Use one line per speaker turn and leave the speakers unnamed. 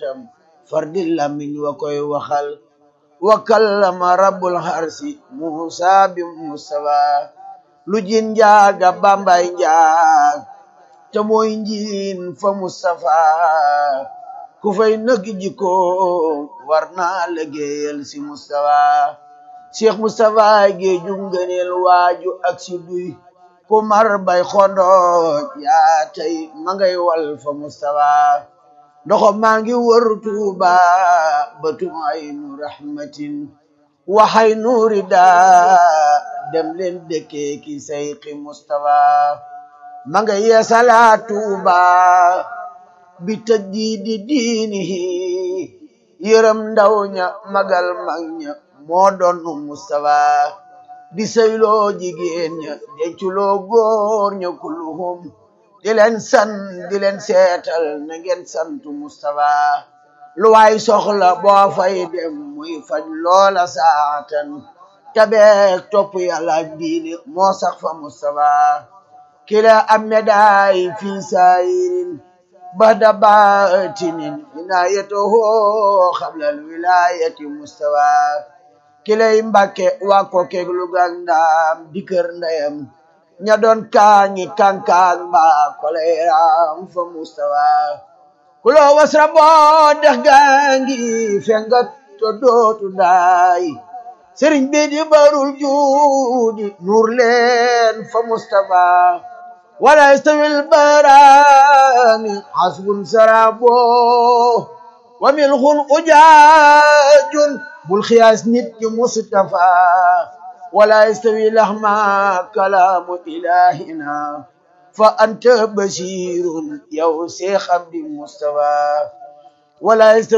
xeetam fardi lamiñ wa koy waxal wa kallama rabbul harsi musa bi mustafa lu jin njaaga bambay njaag te mooy njiin fa mustafa ku fay nëg jikko war naa liggéeyal si mustafa cheikh mustafa géeju ngëneel waaju ak si duy ku mar bay xondooj yaa tey ma ngay wal fa mustafa ndoxo maa ngi wër tuuba batum aynu rahmatin waxay nuuri daa dem leen dëkkee ki sayqi mustafa ma nga yeesalaa tuuba bi tajdiidi diinihi yërëm ndaw ña magal mag ña moo doon mustafa di sayloo jigéen ña denculoo góor ña kulluhum di leen san di leen seetal na ngeen santu mustafa lu waay soxla boo fay dem muy faj loola saatan tabeek topp yàlla ak diine moo sax fa mustafa kila am medaay fi saayirin bada baatinin inayatuhu xablal wilayati mustafa kilay mbàkke waa ko keeg lu gàndaam di kër ndeyam ña doon kaañi kankaan mbaa koleeram fa mustawa kulo wasra boo dex gaangi fenga to dootu daay sëriñ bi di barul juudi nuur leen fa mustafa wala istawil barani hasbun sarabo wa milxun ujaajun bul xiyaas nit ki mustafa wala yastawi lahma kalaamu ilahina fa anta basirun yow seex abdi mustafa wala yastawi